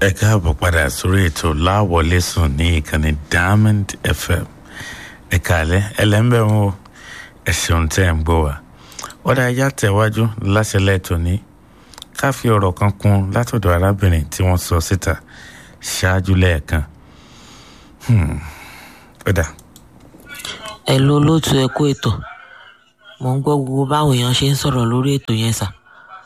ẹ káàbọ̀ padà sórí ètò láwọlé sùn ní ìkànnì diamond fm ẹ kàlẹ́ ẹlẹ́mbẹ̀ wọn o ẹ ṣeun tẹ́ ẹ̀ ń gbọ́ wa ọ̀dà ẹja tẹ̀wájú láṣẹlẹ̀ tòní ká fi ọ̀rọ̀ kan kún látọ̀dọ̀ arábìnrin tí wọ́n sọ síta ṣáájú lẹ́ẹ̀kan ọ̀dà. ẹ lo olóòtú ẹ kó ètò mò ń gbọ́ gbogbo báwọn èèyàn ṣe ń sọ̀rọ̀ lórí ètò yẹn sà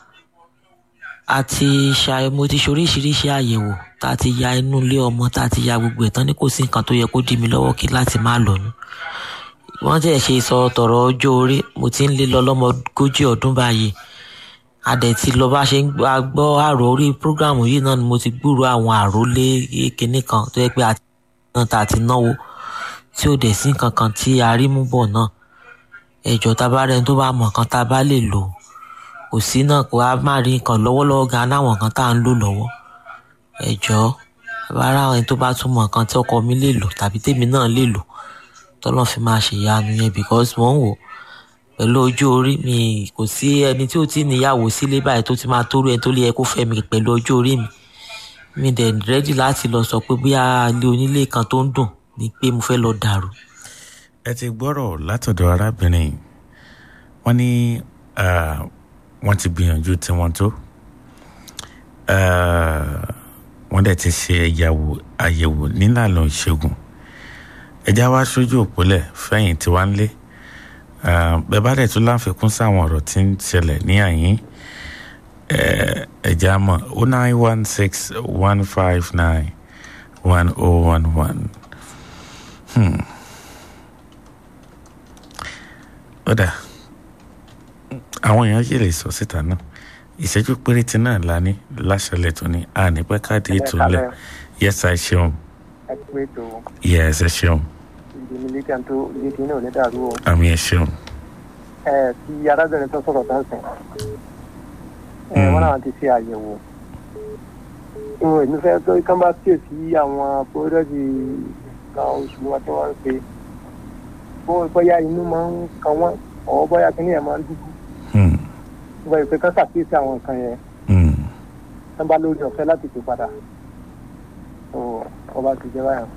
àti ṣàì mo ti ṣoríṣiríṣi àyẹ̀wò tá a ti ya inú ilé ọmọ tá a ti ya gbogbo ẹ̀ tán ní kò sí nǹkan tó yẹ kó dí mi lọ́wọ́ kí láti má lóyún wọ́n tẹ̀ ṣe sọ tọ̀rọ̀ ọjọ́ orí mo ti ń lé lọ lọ́mọ ogójì ọdún báyìí adẹ̀ ti lọ bá ṣe ń gbọ́ àrò orí prógrámù yìí náà ni mo ti gbúrò àwọn àròlé kinní kan tó yẹ pé àti náà tá a ti náwó tí ò dẹ̀ sí nǹkan kan tí a rí mú bọ̀ náà ẹ̀jọ̀ tá a bá rẹni tó bá mọ̀ nǹkan tá a bá lè lò kò sí náà kó a má rí nǹkan lọ́wọ́lọ́wọ́ gan náwọn nǹkan tá à ń lò lọ́wọ́ ẹ̀jọ̀ bára àwọn tó bá tún mọ̀ nǹkan tí ọkọ mi lè lò tàbí tèmi náà lè lò tọ́lọ́ fi máa ṣèyanu yẹn because wọ́n wò pẹ̀lú ojú orí mi kò sí ẹni tí ó ti níyàwó sílé báyìí tó ti máa tóru ẹni tó lè yẹ kó fẹ́ mi pẹ̀lú ojú orí mi mi dẹ̀ rẹ́dì láti lọ sọ pé bí ilé onílé kan tó ń dùn ni pé mo fẹ́ lọ dàrú. ẹ ti gbọ́rọ̀ látọ̀dọ̀ arábìnrin wọ́n ní wọ́n ti gbìyànjú tiwọn tó wọ́n dẹ̀ ti ṣe ẹ̀yàwó àyẹ̀wò nílànà ìṣègùn ẹjá wá sójú òpólẹ̀ fẹ̀yìn tí wá ń lé bẹ́ẹ̀ bá dẹ̀ tún láǹfikún sáwọn ọ̀rọ̀ tí ń ṣẹlẹ̀ ní àyín ẹ̀já mọ̀ o nine one six one five nine one oh one one. ó dà àwọn èèyàn yìí lè sọ síta náà ìṣẹ́jú péréte náà la ní láṣẹlẹ̀ tó ní àní pẹ́ káàdì ètò ńlẹ̀ yẹ́sà ṣeun ẹ pé tó yẹ́sà ṣeun ìdèmí létí àti létí náà ní dàrú o. àmì ẹ̀ ṣeun. ẹ ti arábìnrin tó sọ̀rọ̀ dáńsìn ẹ wọ́n náà ti ṣe àyẹ̀wò ìwọ̀n èmi fẹ́ tó kán bá kíyèsí àwọn pọ́ńdọ́sì kan oṣù wọn tí wọ́n ń ṣe bóyá inú máa ń kan wọ́n ọ̀ bóyá kíní ẹ̀ máa ń dúdú ìgbà ìpè kan ṣàkíyèsí àwọn nǹkan yẹn wọ́n bá lórí ọ̀fẹ́ láti pè padà ọba ti jẹ́ báyà.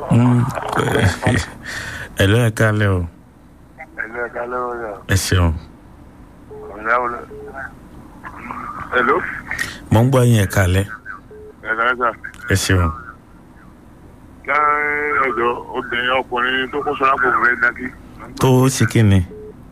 ẹ ló ẹ kálẹ̀ o Hello, ẹ kálẹ́ o yà. ẹ ṣeun Ọ̀nà wo lẹ? Hello, mo ń gbọ́ yín ẹ kálẹ̀ ẹ kálẹ́ sà. ẹ ṣeun. Láàárín ẹ̀jọ̀ obìnrin ọkùnrin tó kó sọ́ra kò fẹ́ dákí. tó ṣe kí ni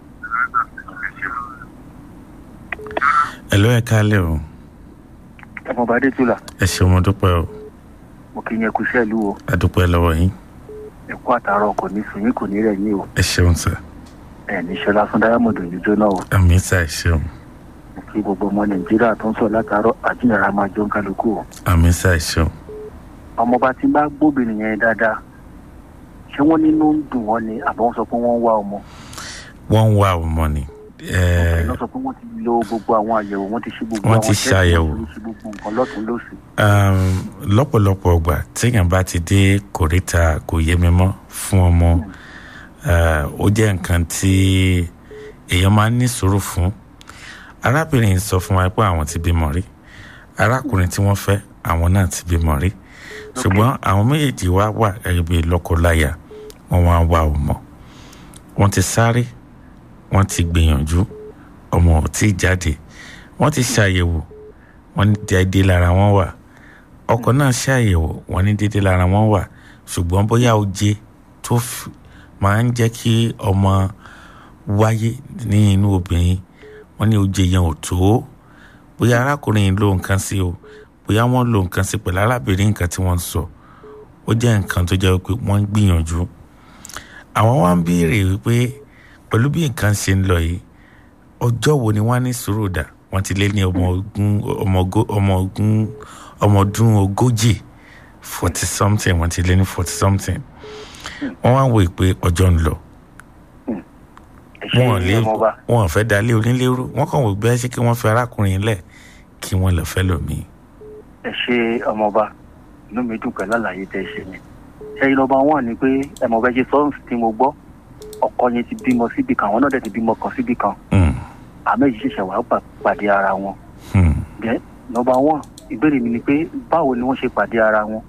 ẹ ló ẹ kálẹ̀ o ọmọọba adétúlà ẹ ṣeun mo dúpẹ́ o mo kì í yẹn kú iṣẹ́ ìlú o a dúpẹ́ lọ́wọ́ yín ẹ̀kú àtàrọ̀ kò ní sùn yín kò ní rẹ̀ yín o ẹ ṣeun sà ẹ̀ ní ṣọlá fún dáyàmọ̀dù ní jóná o àmì sà ẹ ṣeun mo kí gbogbo ọmọ nàìjíríà tó ń sọ látàárọ̀ àjíǹyàrá máa jọ ń kálukú o àmì sà ẹ ṣeun. ọmọọba tí ń bá gbóbìnrin yẹn dáadáa ṣé wọ́n nínú ń dùn wọ́n ni àbọ̀ wọ́n sọ pé wọ́n ń wá ọmọ wọ́n ń wá ọmọ ni ẹ wọ́n sọ pé wọ́n ti lo gbogbo àwọn àyẹ̀wò wọ́n ti ṣe gbogbo Wọ́n àwọn ti test, ṣàyẹ̀wò. wọ́n ti ṣe gbogbo nǹkan lọ́tún lọ́sì um, lọ́pọ̀lọpọ̀ ọgbà téèyàn bá ti dé kòríta kò yé mi mọ́ fún ọmọ uh, ó jẹ́ nǹkan tí èèyàn máa ń ní sùúrù fún arábìnrin yìí sọ fún wa pé àwọn ti bímọ rí arákùnrin tí wọ́n fẹ́ àwọn náà ti bímọ rí ṣùgbọ́n àwọn méjèèjì wá wà gẹ́gẹ́ bí lọ́kọláya wọ́n wá wá ọmọ wọ́n ti sáré wọ́n ti gbìyànjú ọmọ ò tí ì jáde wọ́n ti ṣàyẹ̀wò wọ́n ní déédéé lára wọn wà ọkọ náà ṣàyẹ̀wò wọ́n ní déédéé lára wọn wà ṣùgbọ́n bóyá oje tó fi- máa ń jẹ́ kí ọmọ wáyé ní inú obìnrin wọ́n ní oje yẹn ò tó bóyá arákùnrin yìí ló nǹkan sí o bóyá wọ́n lo nǹkan sí pẹ̀lú arábìnrin nǹkan tí wọ́n ń sọ ó jẹ́ nǹkan tó jẹ́ pé wọ́n ń gbìyànjú àwọn wá ń béèrè wípé pẹ̀lú bí nǹkan ṣe ń lọ yìí ọjọ́ wo ni wọ́n á ní sùúrù dà wọ́n ti lé ní ọmọ ogún ọmọ ogó- ọmọ ogún ọmọ ọdún ogójì forty something wọ́n ti lé ní forty something wọ́n wá wò pé ọjọ́ ń lọ ẹ ṣe wọn lè ọmọọba wọn fẹ́ dalé onílérú wọ́n kàn wò bẹ́ẹ̀ ṣe kí wọ́n fi arákùnrin lẹ̀ kí wọ́n lọ fẹ́ lòmíì. ẹ ṣe ọmọọba inú mi dùn pẹ̀lú àlàyé tẹ́ ẹ ṣe ni ṣẹ́yìn lọ́ba wọn ni pé ẹ̀mọ̀bẹ ṣe sọ́ọ̀sì tí mo gbọ́ ọkọ yẹn ti bímọ síbi kan àwọn náà dẹ̀ ti bímọ kan síbi kan Mm, àmọ́ èyí ṣẹ̀ṣẹ̀ wàá pa- pàdé ara wọn mm, then number one ìbéèrè mi ni pé báwo ni wọ́n ṣe pàdé ara wọn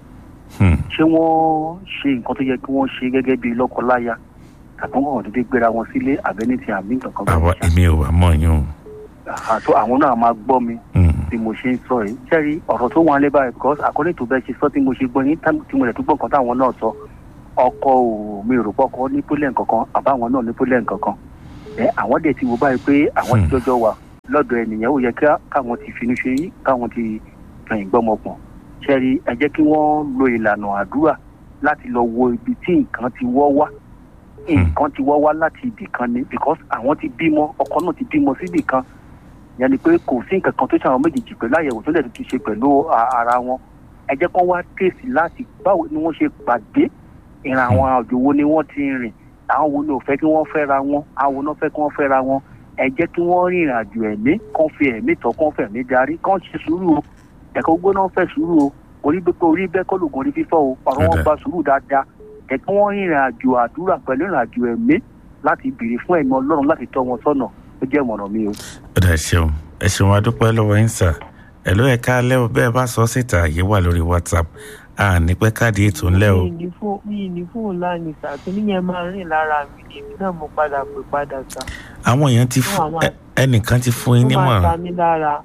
Hmm. ṣé wọ́n ṣe nǹkan tó yẹ kí wọ́n ṣe gẹ́gẹ́ bí lọ́kọ-láya tàbí wọ́n dédé gbéra wọn sílé àbẹ́ni ti àmì nǹkan kan àwa bẹ́ẹ̀ ṣá. èmi ò wá mọ̀ yín o. àtọ́ àwọn náà máa gbọ́ mi Hmm. bí mo ṣe ń sọ yìí jẹ́rí ọ̀rọ̀ tó wọn lé báyìí because according to bẹ́ẹ̀ ṣe sọ tí mo ṣe gbọ́ yín tá- tí mo lè tún gbọ́ nǹkan táwọn náà sọ ọkọ ò mi ò rò pọ́kọ ní pólẹ̀ nǹkankan àbáwọn náà ní pólẹ̀ nǹkankan ẹ àwọn dẹ̀ ti wò báyìí pé àwọn ti Hmm. jọjọ wà lọ́dọ̀ ẹnìyẹn ó yẹ ká- káwọn ti finú ṣe yín káwọn ti fẹ̀yìn gbọ́mọpọ̀n ṣẹ́rí ẹ jẹ́ kí wọ́n lo ìlànà àdúrà láti lọ wo ibi tí nǹkan ti wọ́ wá nǹkan ti wọ́ wá láti ibì kan ni because àwọn ti bímọ ọkọ náà ti bímọ síbì kan yẹn ni pé kò sí nǹkan kan tó ṣàwọn méjèèjì pẹ̀lú àyẹ̀wò tó lè ti ṣe pẹ̀lú a- ara wọn ẹ jẹ́ kó wá tèsì láti báwo ni wọ́n ṣe pàdé ìrìn àwọn àjò wo ni wọ́n ti rìn àwọn wo ni ò fẹ́ kí wọ́n fẹ́ra wọn àwọn wo ni wọ́n fẹ́ kí wọ́n fẹ́ra wọn ẹ jẹ́ kí wọ́n rìn ìrìn àjò ẹ̀mí kán fi ẹ̀mí tọ́ kán fẹ̀mí darí kán ṣe sùúrù o ẹ̀kọ́ gbóná fẹ́ sùúrù o orí bẹ́ẹ̀ orí bẹ́ẹ̀ kọ́ lóògùn orí fífọ́ o ọ̀rọ̀ wọn Ọ̀dà. gba sùúrù dáadáa ẹ kí wọ́n rìn ìrìn àjò àdúrà pẹ̀lú ìrìn àjò ẹ̀mí láti béèrè fún ẹ̀mí ọlọ́run láti tọ́ wọn sọ́nà ó jẹ́ ìmọ̀ràn mi o. ó dà ṣeun ẹ ṣeun a dúpẹ́ lọ́wọ́ yín sà ẹ ló ẹ̀ka alẹ́ o bẹ́ẹ̀ bá sọ síta àyè wà lórí whatsapp a ní pẹ́ káàdì ètò ńlẹ̀ o mi ní fún mi ní fóònù lánìí sá kíní yẹn máa rìn lára mi ni èmi náà mo padà pè padà sá àwọn èèyàn ti fún Àwọn- ẹ- ẹnìkan ti fún yín ó máa ta nímọ̀ràn mí lára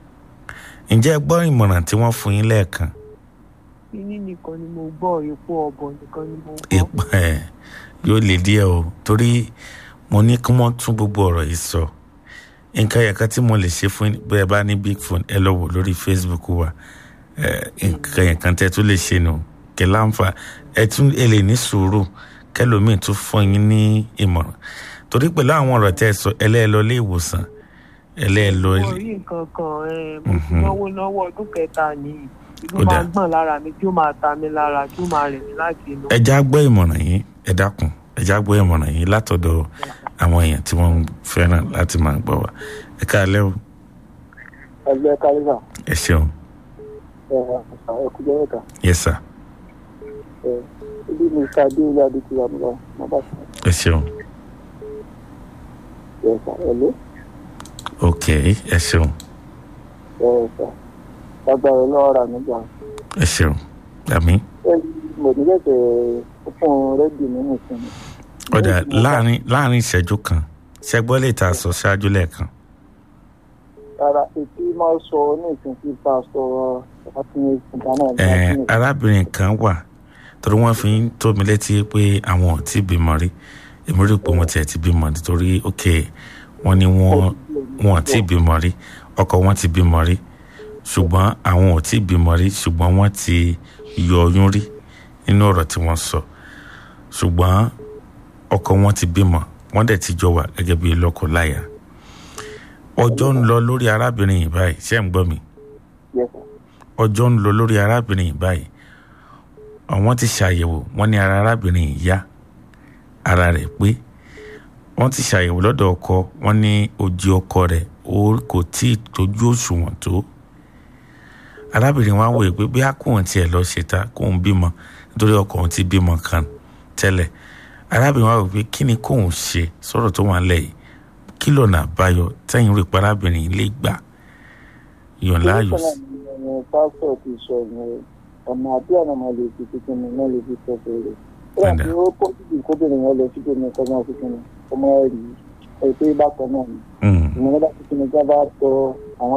ǹjẹ́ ẹ gbọ́ ìmọ̀ràn tí wọ́n fún yín lẹ́ẹ̀kan kíní nìkan ni mo gbọ́ epo ọ̀bọ̀ nìkan ni mo gbọ́ ìpà ẹ̀ yóò lè díẹ̀ o torí mo ní kí wọ́n tún gbogbo ọ̀rọ̀ yìí sọ nǹkan ẹ̀ka tí mo lè ṣe fún yín bẹ́ẹ̀ bá ní big phone ẹ lọ wò lórí facebook wa ẹ̀, nǹkan ẹ̀kan tẹ́ tún lè ṣe nù kí láǹfà ẹ tún ẹ lè ní sùúrù kẹlòmíì tún fún yín ní ìmọ̀ràn torí pẹ̀lú àwọn ọ̀rọ̀ tẹ́ ẹ sọ ẹlẹ́ẹ̀ lọ ilé ìwòsàn ẹlẹ́ẹ̀ lọ mo ilé rí nǹkan kan ẹ, mo ti Mhm. náwó náwó ọdún kẹta nìyí tí Ó ó máa dáa. gbọ̀n lára mi tí ó máa ta mí lára tí ó máa rìn mí láti inú. ẹja gbọ́ ìmọ̀ràn yìí ẹ dákun ẹja gbọ́ ìmọ̀ràn yìí látọ̀dọ̀ àwọn èèyàn tí wọ́n ń fẹ́ràn láti máa gbọ́ wa ẹ káalẹ́ o ẹgbẹ́ kálífà ẹ ṣeun ẹkújẹ́ mẹ́ta yes sir ibi mr adéwìlé adékúyà mi lọ má bàa sọ ẹ ṣeun ẹ̀sà ẹ̀lẹ́ ok ẹ ṣeun ẹ̀sà lágbára ọlọ́wọ́ rà nígbà ẹ ṣeun àmì mo ní lẹ́sẹ̀ fún rẹ́díò nínú ìsinmi. ọ̀dà láàrin láàrin ìṣẹ́jú kan ṣẹgbọ́n lè ta sọ ṣáájú lẹ́ẹ̀kan rárá etí máa sọ ní ìsìn tí pásítọ̀ àfihàn ìdáná ẹ arábìnrin kan wà torí wọ́n fi ń tó mi létí pé àwọn ò tí bímọ rí èmi rí i pé wọ́n tiẹ̀ ti bímọ nítorí ok wọ́n ní wọ́n wọn ò tí bímọ rí ọkọ wọn ti bímọ rí ṣùgbọ́n àwọn ò tí bímọ rí ṣùgbọ́n wọ́n ti yọ oyún rí nínú ọ̀rọ̀ tí wọ́n sọ ṣùgbọ́n ọkọ wọn ti bímọ wọ́n dẹ̀ ti jọ wà gẹ́gẹ́ bí lọ́kọ láya ọjọ́ ń lọ lórí arábìnrin yìí báyìí ṣé ń gbọ́ mi ọjọ́ ń lọ lórí arábìnrin yìí báyìí àwọn ti ṣàyẹ̀wò wọ́n ní ara arábìnrin yìí yá ara rẹ̀ pé wọ́n ti ṣàyẹ̀wò lọ́dọ̀ ọkọ wọ́n ní ojú ọkọ rẹ̀ ó kò tí ì tójú òṣùwọ̀n tó arábìnrin wa wòye pé bí akóhùn tiẹ̀ lọ ṣètà kóhùn bímọ nítorí ọkọ òun ti bímọ kan tẹ́lẹ̀ arábìnrin wa wò pé kí ni kóhùn ṣe sọ̀rọ̀ tó wà lẹ̀ yìí kí lọ́nà àbáyọ tẹ́yìn rò pé arábìnrin yìí lè gbà yàn láàyò sí. pásítọ̀ ti sọ ìyẹn ọ̀nà àbí ọ̀nà máa lè fi tuntun ní náà lè fi sọ fèrè. Padà. ó yà kí ó pọ̀ sí kóbìnrin yẹn lọ síbi ní kọ́mọ́ fífún mi ọmọ rí ẹ̀ pé bákan náà ni Mm. ìmọ̀lẹ́dá tuntun ní jábá tọ àwọn